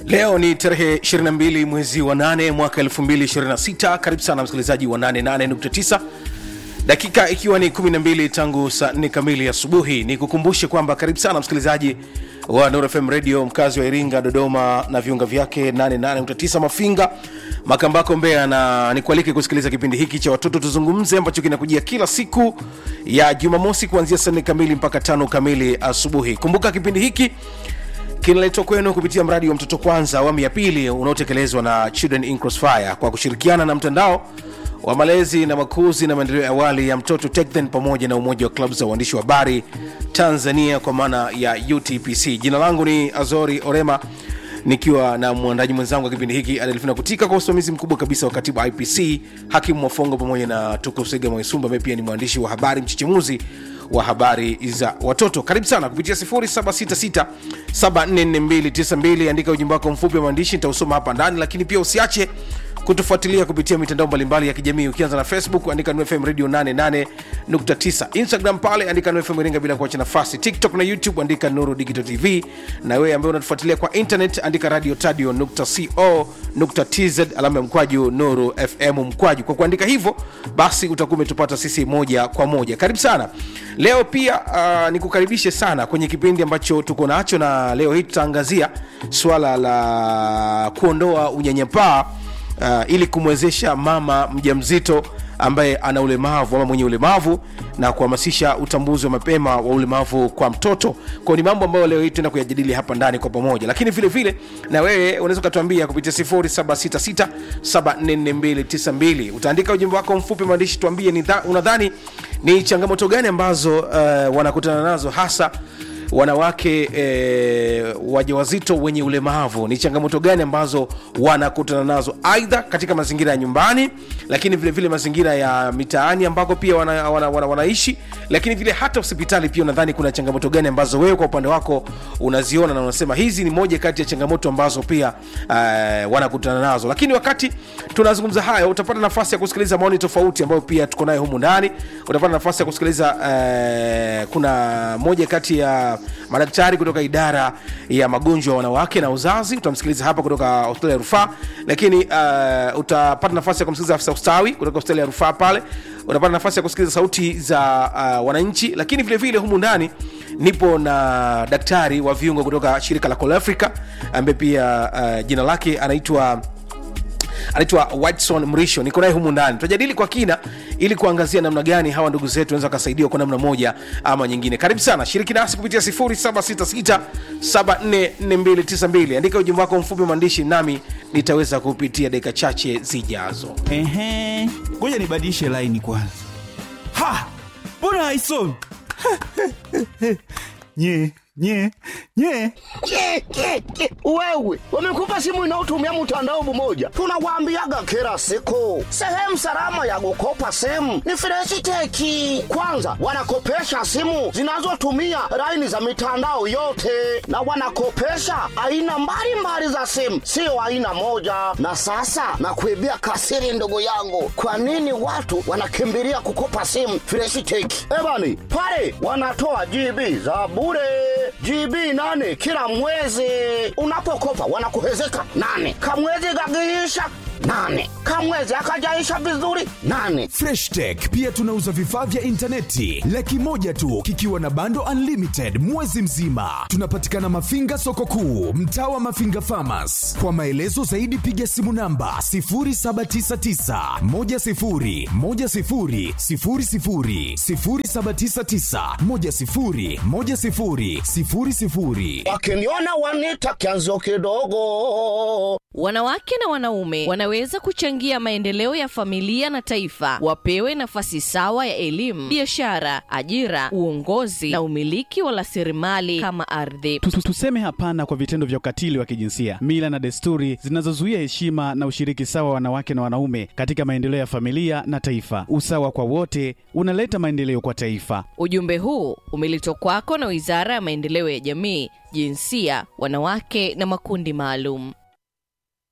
leo ni tarehe 22 mwezi wa 8 mwaka 2026 karibu sana msikilizaji wa 88.9 dakika ikiwa ni 12 tangu saa 4 kamili asubuhi ni kukumbushe kwamba karibu sana msikilizaji wa Nuru FM radio mkazi wa iringa dodoma na viunga vyake 88.9 mafinga makambako mbea na nikualike kusikiliza kipindi hiki cha watoto tuzungumze ambacho kinakujia kila siku ya jumamosi kuanzia saa 4 kamili mpaka tano kamili asubuhi kumbuka kipindi hiki kinaletwa kwenu kupitia mradi wa mtoto kwanza awamu ya pili unaotekelezwa na children in crossfire kwa kushirikiana na mtandao wa malezi na makuzi na maendeleo ya awali ya mtoto TechThen pamoja na umoja wa klabu za uandishi wa habari tanzania kwa maana ya utpc jina langu ni azori orema nikiwa na mwandaji mwenzangu wa kipindi hiki adelfina kutika kwa usimamizi mkubwa kabisa wa katibu ipc hakimu mwafongo pamoja na tukusega mwaisumba ambaye pia ni mwandishi wa habari mchechemuzi wa habari za watoto karibu sana kupitia 766744292 andika ujumbe wako mfupi wa maandishi nitausoma hapa ndani lakini pia usiache kutufuatilia kupitia mitandao mbalimbali ya kijamii ukianza na facebook andika nfm radio 88.9 instagram pale andika nfm iringa bila kuacha nafasi tiktok na youtube andika nuru digital tv na wewe ambaye unatufuatilia kwa internet andika radio tadio co tz alama ya mkwaju nuru fm mkwaju kwa kuandika hivyo basi utakuwa umetupata sisi moja kwa moja karibu sana leo pia uh, nikukaribishe sana kwenye kipindi ambacho tuko nacho na leo hii tutaangazia swala la kuondoa unyanyapaa uh, ili kumwezesha mama mjamzito ambaye ana ulemavu ama mwenye ulemavu na kuhamasisha utambuzi wa mapema wa ulemavu kwa mtoto kwao ni mambo ambayo leo hii tuenda kuyajadili hapa ndani kwa pamoja lakini vile vile na wewe unaweza ukatuambia kupitia 0766744292 utaandika ujumbe wako mfupi maandishi tuambie ni dha, unadhani ni changamoto gani ambazo uh, wanakutana nazo hasa wanawake e, wajawazito wenye ulemavu ni changamoto gani ambazo wanakutana nazo aidha katika mazingira ya nyumbani lakini vile vile mazingira ya mitaani ambako pia wana, wana, wana, wanaishi lakini vile hata hospitali pia unadhani kuna changamoto gani ambazo wewe kwa upande wako unaziona na unasema hizi ni moja kati ya changamoto ambazo pia uh, wanakutana nazo lakini wakati tunazungumza hayo utapata nafasi ya kusikiliza maoni tofauti ambayo pia tuko nayo humu ndani utapata nafasi ya kusikiliza uh, kuna moja kati ya madaktari kutoka idara ya magonjwa ya wanawake na uzazi utamsikiliza hapa kutoka hospitali ya rufaa lakini uh, utapata nafasi ya kumsikiliza afisa ustawi kutoka hospitali ya rufaa pale utapata nafasi ya kusikiliza sauti za uh, wananchi lakini vile vile humu ndani nipo na daktari wa viungo kutoka shirika la Call Africa ambaye pia uh, jina lake anaitwa anaitwa Watson Mrisho, niko naye humu ndani. Tutajadili kwa kina ili kuangazia namna gani hawa ndugu zetu wanaweza wakasaidiwa kwa namna moja ama nyingine. Karibu sana, shiriki nasi kupitia 0766744292. Andika ujumbe wako mfupi maandishi, nami nitaweza kupitia dakika chache zijazo. Ehe, ngoja nibadilishe laini kwanza. Ha, mbona haisomi? nye nye nye Ke, ke, ke. Wewe wamekupa simu inayotumia mtandao mmoja, tunawaambiaga kila siku, sehemu salama ya kukopa simu ni Freshiteki. Kwanza wanakopesha simu zinazotumia laini za mitandao yote, na wanakopesha aina mbalimbali za simu, sio aina moja. Na sasa nakuibia kasiri, ndugu yangu, kwa nini watu wanakimbilia kukopa simu Freshiteki? Ebani pale wanatoa GB za bure GB nane kila mwezi. Unapokopa wanakuhezeka nane, kamwezi kakiisha nane, kamwezi akajaisha vizuri nane. Fresh Tech pia tunauza vifaa vya intaneti laki moja tu kikiwa na bando unlimited mwezi mzima. Tunapatikana Mafinga soko kuu, mtaa wa Mafinga Farmers. Kwa maelezo zaidi piga simu namba 0799 10 10 00 0799 10 10 00. Wakiniona wanita kianzo kidogo. Wanawake na wanaume wanaweza kuchangia maendeleo ya familia na taifa. Wapewe nafasi sawa ya elimu, biashara, ajira, uongozi na umiliki wa rasilimali kama ardhi. Tu- tu- tuseme hapana kwa vitendo vya ukatili wa kijinsia, mila na desturi zinazozuia heshima na ushiriki sawa wa wanawake na wanaume katika maendeleo ya familia na taifa. Usawa kwa wote unaleta maendeleo kwa taifa. Ujumbe huu umeletwa kwako na Wizara ya Maendeleo ya Jamii, Jinsia, Wanawake na Makundi Maalum.